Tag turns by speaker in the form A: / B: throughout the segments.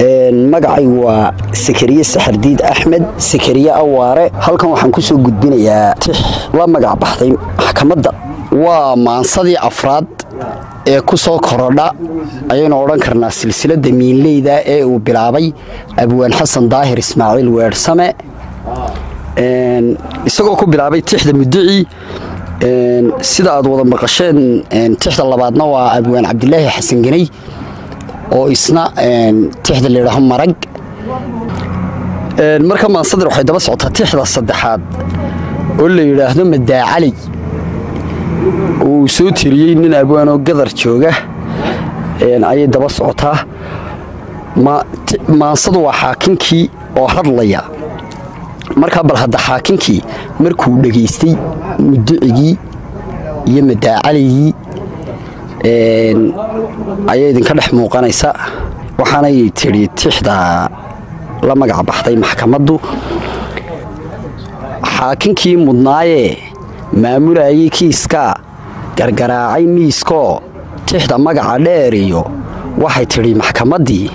A: magacaygu waa sakariye saxardiid axmed sakariye awaare halkan waxaan ku soo gudbinayaa tix la magac baxday maxkamadda waa maansadii afraad ee ku soo korodha ayaynu odhan karnaa silsiladda miinleyda ee uu bilaabay abwaan xasan daahir ismaaciil weersame isagoo ku bilaabay tixda muduci sida aad wada maqasheen tixda labaadna waa abwaan cabdilaahi xasan ganey oo isna tixda layidhaaho marag marka maansadir waxay daba socotaa tixda saddexaad oo la yidhaahdo madaacali uu soo tiriyey nin abwaanoo gadar jooga ayay daba socotaa maansadu waa xaakinkii oo hadlaya markaa bal hadda xaakinkii markuu dhegaystay muducigii iyo madaacaligii ayay idinka dhex muuqanaysa waxaanay tidhi tixda la magac baxday maxkamaddu xaakinkii mudnaayee maamulayay kiiskaa gargaraacay miiskoo tixda magaca dheer iyo waxay tidhi maxkamaddii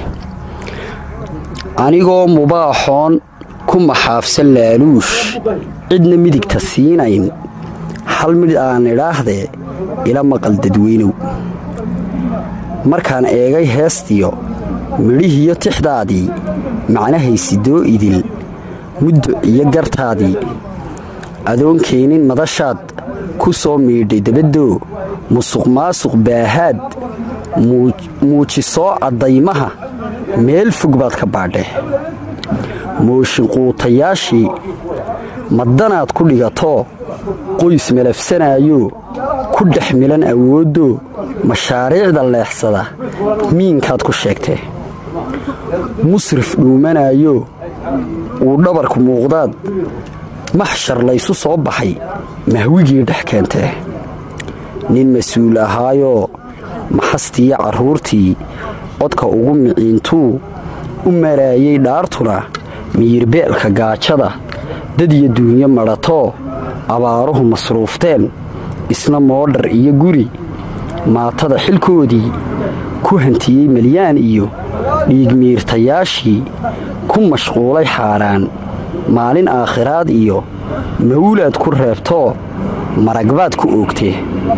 A: anigoo mubaaxoon ku maxaafsan laaluush cidna midigta siinayn hal midh aan idhaahdee ila maqal dadweynow markaan eegay heestiyo midhihiyo tixdaadii macnahaysidoo idil muddo iyo gartaadii adoon keenin madashaad ku soo miidhay dabaddoo musuq maasuq baahaad muujisoo caddaymaha meel fog baad ka baadhe mooshinquutayaashii maddanaad ku dhigatoo qoys malafsanaayo ku dhex milan awooddoo mashaariicda leexsada miinkaad ku sheegtee musrif dhuumanaayo uu dhabarku muuqdaad maxshar laysu soo baxay mahwigii dhex keentee nin mas-uul ahaayoo maxastiiyo carruurtii codka ugu miciintuu u maraayay dhaartuna miyirbeelka gaajada dad iyo duunyo madhatoo abaaruhu masruufteen isna moodhar iyo guri maatada xilkoodii ku hantiyey malyaan iyo dhiigmiirtayaashii ku mashquulay xaaraan maalin aakhiraad iyo mawlaad ku reebtoo maragbaad ku oogtee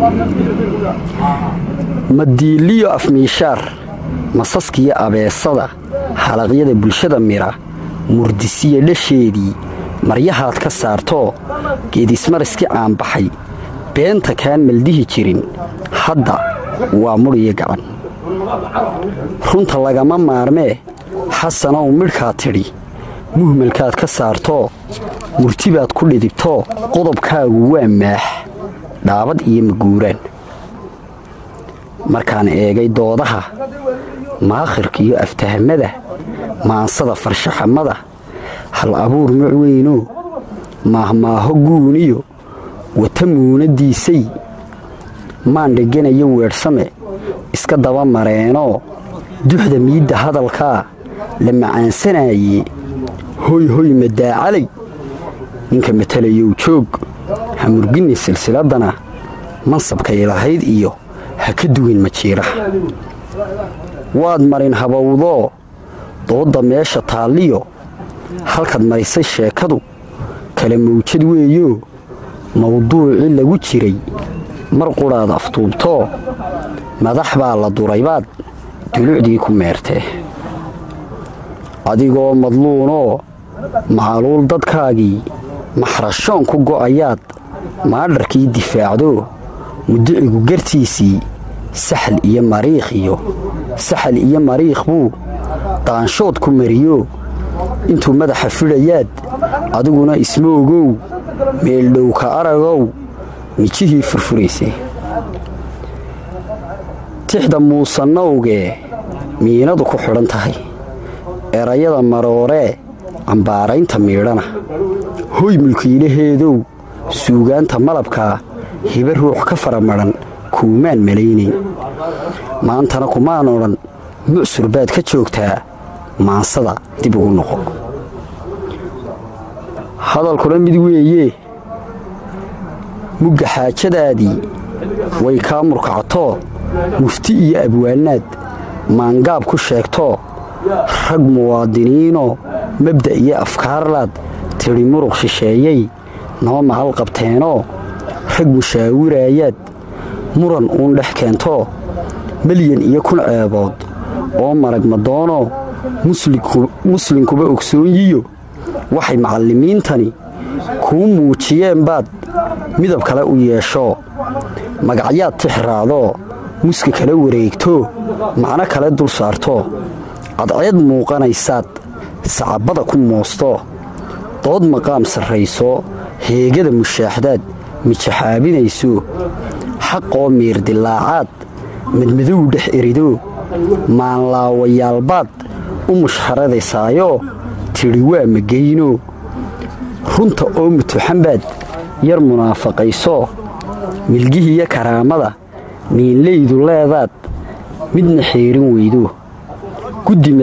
A: madiiliyo afmiishaar masaskiyo abeesada halaqyada bulshada mira murdisiya dhasheedii maryahaad ka saartoo geedismariski caanbaxay beenta kaan maldihi jirin hadda waa mudhiyo gacan runta lagama maarmee xasanow midhkaad tidhi muhmalkaad ka saartoo murtibaad ku dhidibtoo qodobkaagu waa maax dhaabad iyo maguuraan markaan eegay doodaha maakhirkiiyo aftahmada maansada farshaxamada hal abuur macweynoo maahmaaho guuniyo wata muunadiisay maan dheganayo weedhsame iska daba mareenoo duxda miidda hadalkaa la macaansanaaye hoy hoy madaacalay ninka matalayow joog ha murginni silsiladdana mansabkay lahayd iyo ha ka duwin majiiraha waad marin habowdoo doodda meesha taalliyo halkaad marisay sheekadu kala mawjad weeyoo mawduucii lagu jiray mar qudhaad aftuubtoo madax baa la duraybaad dulucdii ku meertee adigoo madluunoo macluul dadkaagii maxrashoon ku go'ayaad maadharkii difaacdoo muducigu gartiisii saxal iyo mariikh iyo saxal iyo mariikh buu daanshood ku mariyoo intuu madaxa fidhayaad adiguna ismoogow meeldhowka aragow mijihii furfuraysay tixda muusanowgee miinadu ku xidhan tahay erayada marooree cambaaraynta miidhana hoy mulkiilaheedow suugaanta malabkaa hiba ruux ka fara madhan kuumaan malaynayn maantana kumaan odhan mucsur baad ka joogtaa maansada dib ugu noqo hadalkuna mid weeye mugga xaajadaadii way kaa murkactoo mufti iyo abwaanaad maangaab ku sheegtoo rag muwaadiniinoo mabda' iyo afkaarlaad tidhi muruq shisheeyey noo mahal qabteenoo rag mushaawiraayaad muran uun dhex keentoo milyan iyo kun ceebood oo marag madoonoo muslinkuba ogsoonyiyo waxay macallimiintani kuu muujiyeen baad midab kale u yeeshoo magacyaad tixraadoo muska kala wareegto macno kale dul saartoo cadceed muuqanaysaad sacabada ku moosto dood maqaam sarrayso heegada mushaaxdaad mijaxaabinayso xaqoo miirdilaacaad madmadow dhex erido maanlaawayaalbaad u mushharadaysaayo tidhi waa magayno runta oo mutuxanbaad yar munaafaqayso milgihiiyo karaamada miinlaydu leedaad midna xeerin weydo guddi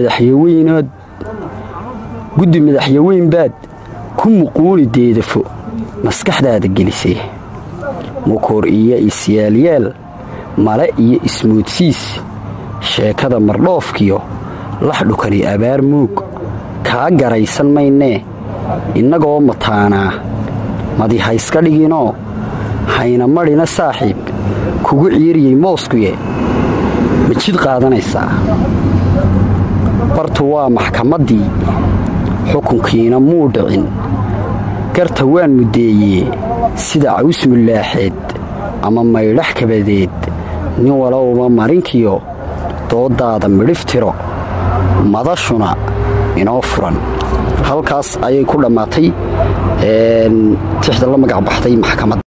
A: madaxyaweynbaad ku muquuni deedafo maskaxdaada gelisay mukoor iyo isyaalyaal male iyo ismoodsiis sheekada mardhoofkiyo lax dhukani abaar muug kaa garaysan maynee innagoo mataanaa madi hayska dhiginoo hayna madhina saaxiib kugu ciiriyey mooskuye ma jid qaadanaysaa bartu waa maxkamaddii xukunkiina muu dhicin garta waan muddeeyee sida caws mullaaxeed ama maydhax kabadeed nin walowba marinkiyo dooddaada midhiftiro madashuna inoo furan halkaas ayay ku dhammaatay tixda la magac baxday maxkamad